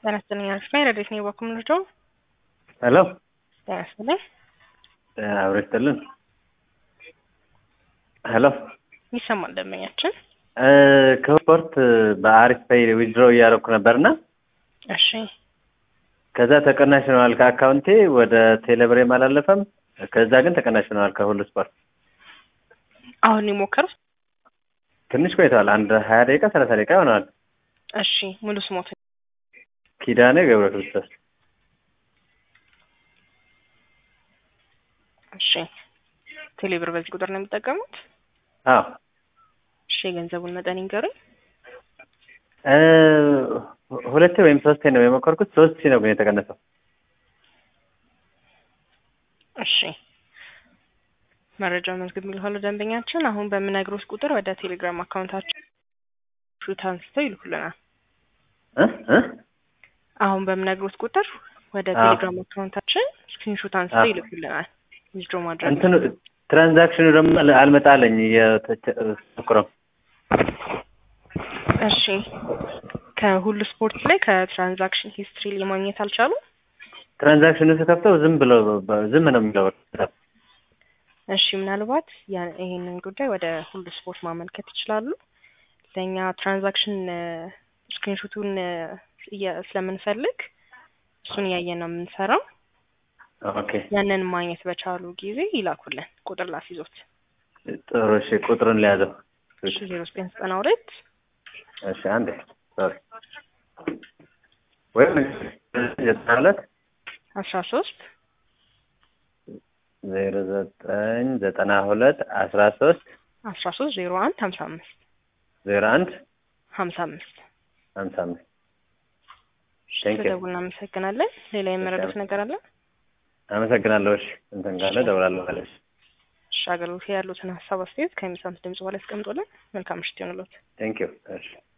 ጤና ይስጥልኝ አሪፍ ነኝ። ረዴት ነኝ በኩል ምንድነው? ሄሎ ጤና ይስጥልኝ። አብሮ ይስጥልን። ሄሎ ይሰማል ደንበኛችን። ከስፖርት በአሪፍ ፔይ ዊዝድሮ እያደረኩ ነበርና እሺ ከዛ ተቀናሽ ሆነዋል ከአካውንቴ ወደ ቴሌብሬም አላለፈም። ከዛ ግን ተቀናሽ ሆነዋል ከሁሉ ስፖርት። አሁን የሞከሩት? ትንሽ ቆይተዋል። አንድ ሀያ ደቂቃ ሰላሳ ደቂቃ ይሆነዋል። እሺ ሙሉ ስሞት? ኪዳኔ ገብረ ክርስቶስ። እሺ ቴሌብር በዚህ ቁጥር ነው የሚጠቀሙት? አዎ እሺ የገንዘቡን መጠን ይንገሩኝ። እ ሁለቴ ወይም ሶስቴ ነው የሞከርኩት። ሶስት ሺህ ነው ግን የተቀነሰው። እሺ መረጃ መዝግብ የሚልኋሉ ደንበኛችን አሁን በምነግሮት ቁጥር ወደ ቴሌግራም አካውንታችን ሹት አንስተው ይልኩልናል። እ እ አሁን በምነግሮት ቁጥር ወደ አዎ። ቴሌግራም አካውንታችን ስክሪንሾት አንስተው አዎ። ይልኩልናል። ዊዝድሮ ማድረግ እንትኑ ትራንዛክሽኑ ደግሞ አልመጣለኝ እየተሞክረው እሺ ከሁሉ ስፖርት ላይ ከትራንዛክሽን ሂስትሪ ላይ ማግኘት አልቻሉም? ትራንዛክሽኑ ስከፍተው ዝም ብሎ ዝም ነው የሚለው። እሺ ምናልባት ያ- ይሄንን ጉዳይ ወደ ሁሉ ስፖርት ማመልከት ይችላሉ። ለእኛ ትራንዛክሽን ስክሪንሾቱን ስለምንፈልግ እሱን እያየን ነው የምንሰራው። ኦኬ ያንን ማግኘት በቻሉ ጊዜ ይላኩልን። ቁጥር ላስይዞት ጥሩ። እሺ ቁጥሩን ሊያዘው። እሺ ዜሮ ዘጠኝ ዘጠና ሁለት እሺ አንዴ ሶሪ ወይም ዘጠና ሁለት አስራ ሶስት ዜሮ ዘጠኝ ዘጠና ሁለት አስራ ሶስት አስራ ሶስት ዜሮ አንድ ሀምሳ አምስት ዜሮ አንድ ሀምሳ አምስት ሀምሳ አምስት ቴንክ ዩ ስለደውል እናመሰግናለን። ሌላ የመረዳት ነገር አለ? አመሰግናለሁ። እሺ እንትን ካለ እደውላለሁ ማለት እሺ አገልግሎት ያሉትን ሀሳብ አስተያየት ከሚሰሙት ድምጽ በላይ ያስቀምጡልን። መልካም ምሽት ይሆንልዎት። ቴንክ ዩ እሺ